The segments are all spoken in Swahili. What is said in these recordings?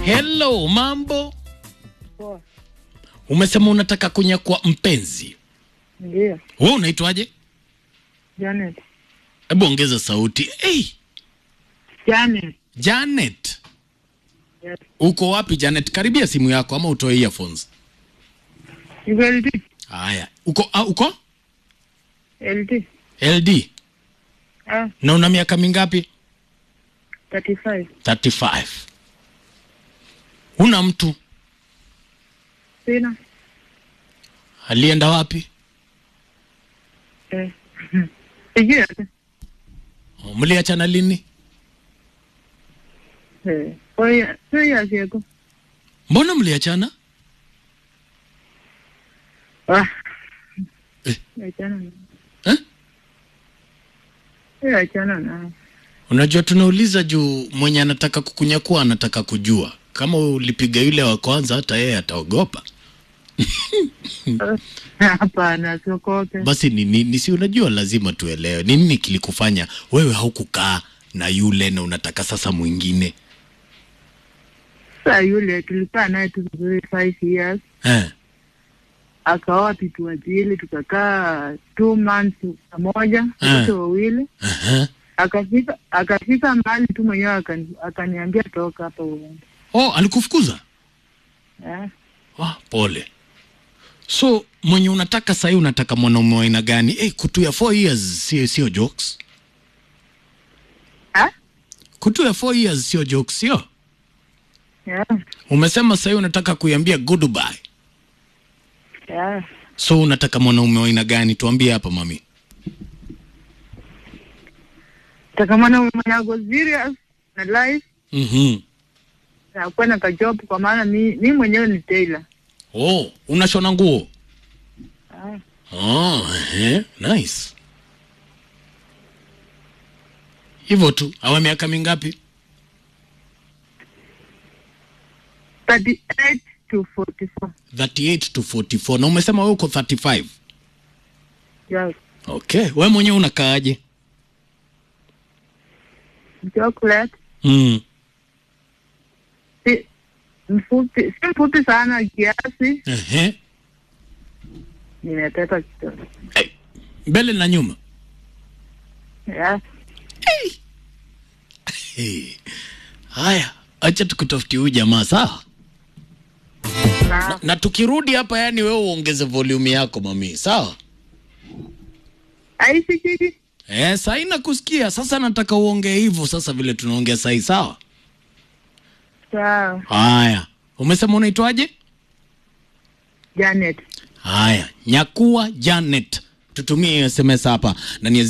Hello, mambo. Poa. Umesema unataka kunyakua mpenzi. Ndio. Wewe unaitwaje? Janet. Hebu ongeza sauti. Hey, Janet. Janet. Yes. Uko wapi Janet? Karibia simu yako ama utoe earphones. Niko LD. Haya. Uko ah, uko LD. LD. Ah, Na una miaka mingapi? 35. 35. Una mtu Sina. alienda wapi? Eh. Sijui hata. Oh, Mliachana lini? Eh. Oya, oya siako. Mbona mliachana? Ah. Eh. Achana na. Eh? Eh, achana na. Unajua tunauliza juu mwenye anataka kukunyakua anataka kujua. Kama ulipiga yule wa kwanza hata yeye ataogopa. Hapana, siokope. Basi ni nini? Si unajua lazima tuelewe. Ni nini kilikufanya wewe haukukaa na yule na unataka sasa mwingine? Sasa yule tulikaa naye tu vizuri 5 years. Eh. Akaoa pitu wajili tukakaa two months pamoja, wote wawili. Aha. akafika akafika mahali tu mwenyewe akani, akaniambia toka hapa uende. Oh, alikufukuza? Eh, Ah, pole. So mwenye unataka sahii unataka mwanaume wa aina gani? Eh, kutu ya 4 years sio sio jokes. ah, Kutu ya 4 years sio jokes, sio? yeah, Umesema sahii unataka kuiambia goodbye. yeah. So unataka mwanaume wa aina gani? Tuambie hapa mami. Takamana mwenye ako serious na life Mhm. na kuwa na kajob, kwa maana mi, mi mwenyewe ni tailor. Oh, unashona nguo? Ah, Oh, eh, nice. Hivyo tu. Awa miaka mingapi? 38 to 44. 38 to 44. Na umesema wewe uko 35. Yes. Okay, wewe mwenyewe unakaaje? Chocolate Mm. si mfupi, si mfupi sana kiasi, Ehe. nimeteka kidogo. Hey. Mbele na nyuma. Yeah. Hey. Haya, acha tukutafutie huyu jamaa sawa? Na, Na tukirudi hapa yani wewe uongeze volume yako mami, sawa? aisikiki Eh, sahi nakusikia. Sasa nataka uongee hivyo sasa vile tunaongea sahi, sawa? sawa. Haya. Umesema unaitwaje? Janet. Haya, nyakua Janet, tutumie SMS hapa na ni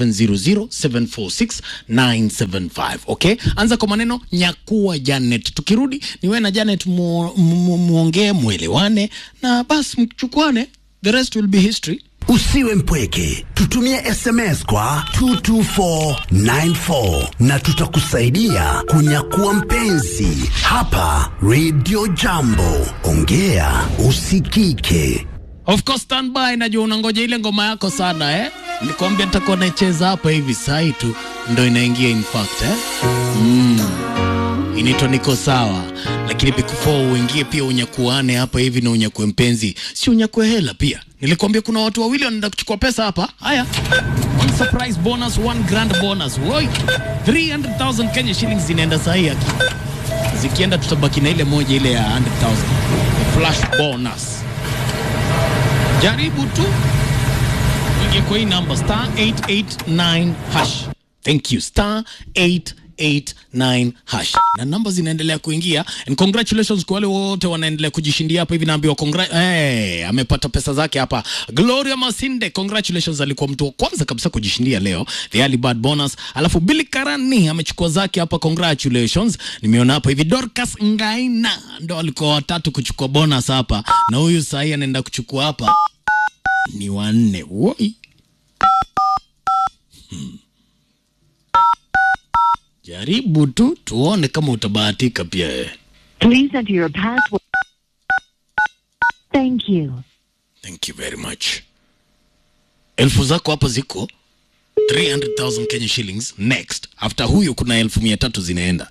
0700746975 okay? Anza kwa maneno nyakua Janet. Tukirudi ni wewe na Janet mu- mu- muongee, mwelewane na basi mchukuane, the rest will be history. Usiwe mpweke, tutumie SMS kwa 22494 na tutakusaidia kunyakua mpenzi hapa Radio Jambo. Ongea usikike. Of course stand by, najua unangoja ile ngoma yako sana eh? Nikwambia nitakuwa naicheza hapa hivi sahi tu ndo inaingia in fact eh? Mm. Inaitwa niko sawa, lakini before uingie pia unyakuane hapa hivi na unyakue mpenzi, si unyakue hela pia. Nilikwambia kuna watu wawili wanaenda kuchukua pesa hapa. Haya, one surprise bonus, one grand bonus. Woi, 300,000 Kenya shillings zinaenda sahi haki. Zikienda tutabaki na ile moja ile ya 100,000 flash bonus. Jaribu tu ingie kwa hii namba star 889 hash. Thank you star 889 hash, na namba zinaendelea kuingia and congratulations kwa wale wote wanaendelea kujishindia hapa hivi. Naambiwa congra hey, amepata pesa zake hapa. Gloria Masinde, congratulations, alikuwa mtu wa kwanza kabisa kujishindia leo the early bird bonus. Alafu Billy Karani amechukua zake hapa, congratulations. Nimeona hapa hivi Dorcas Ngaina ndo alikuwa watatu kuchukua bonus hapa, na huyu sahii anaenda kuchukua hapa ni wanne. Woi. Hmm. Jaribu tu tuone kama utabahatika pia wewe. Please enter your password. Thank you. Thank you very much. Elfu zako hapa ziko 300,000 Kenya shillings next. After huyu kuna elfu mia tatu zinaenda.